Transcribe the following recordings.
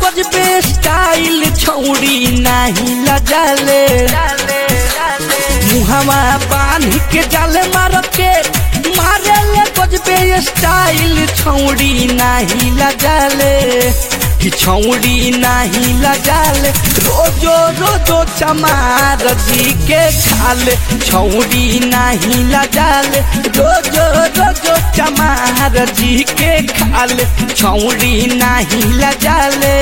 गजबे स्टाइल छौड़ी नाही लजाले मुहवा बांध के जाले मार के मारे ले गजबे स्टाइल छौड़ी नाही लजाले कि छौड़ी नाही लजाले रोजो रोजो चमार जी के खाले छौड़ी नाही लजाले रोजो रोजो चमार जी के खाले छौड़ी नाही लजाले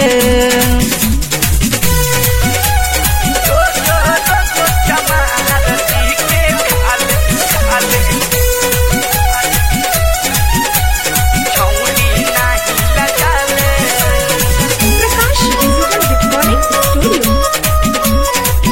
रोजो रोजो चमार जी के खाले खाले छौड़ी नाही लजाले Prakash digital recording studio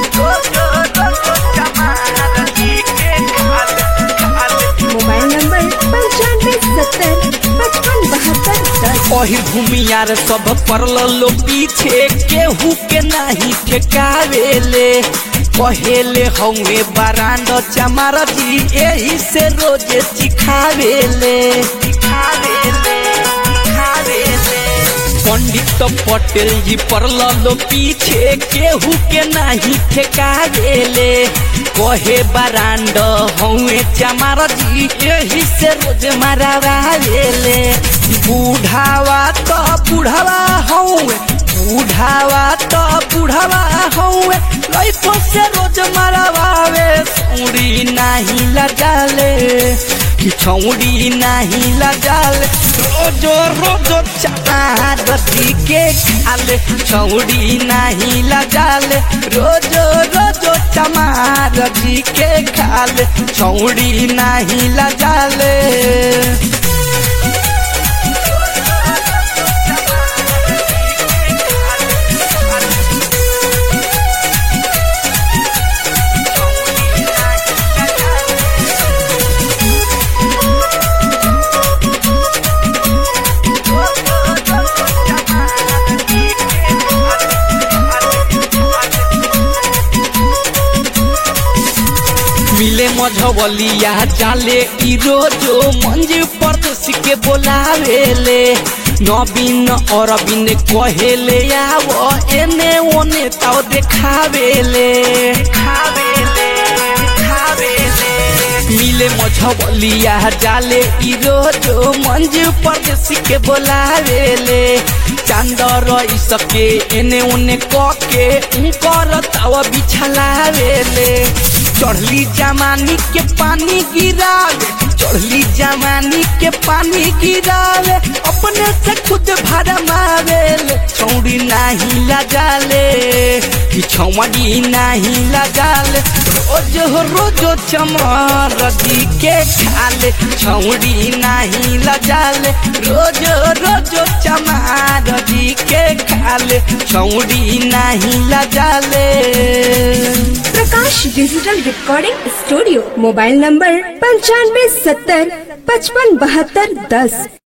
mobile number पंचानवे सत्तर पचपन बहत्तर दस ओही भूमियार सब पड़ल लो पीछे केहू के नाही ठेकावेले कहेले हौवे बरांड चमार जी एही से रोजे चिखावेले चिखावेले चिखावेले पंडित पटेल जी पड़ल लो पीछे केहू के नाही ठेकावेले कहे बरांड हौवे चमार जी एही से रोज मारावेले बूढ़ावा तो बूढ़ावा हौवे बूढ़ावा तो बूढ़ावा हौवे लइको से रोज मारावे सौड़ी नाही लजाले कि छौड़ी नाही लजाले रोजो रोजो चार रसी के खाले छौड़ी नाही लजाले रोजो रोजो चमार जी के खाले छौड़ी नाही लजाले मिले मझवलिया जाले ई रोजो मंज परदेश के बोलावेले नवीन अरविंद कहेले आवो एने ओने ताव देखावेले देखावेले देखावेले मिले मझवलिया जाले ई रोजो मंज परदेश के बोलावेले चांदर इसके एने ओने कके उनकर ताव बिछलावेले चढ़ली जमानी के पानी गिरावे चढ़ली जमानी के पानी गिरावे अपने से खुद भरमावे छौड़ी नाही लगाले कि छौड़ी नाही लगाले रोज हो रोजो चमर दी के खाले छौड़ी नाही लगाले रोज रोजो चमार दी के खाले छौड़ी नाही लगाले Prakash digital recording studio mobile number पंचानवे सत्तर पचपन बहत्तर दस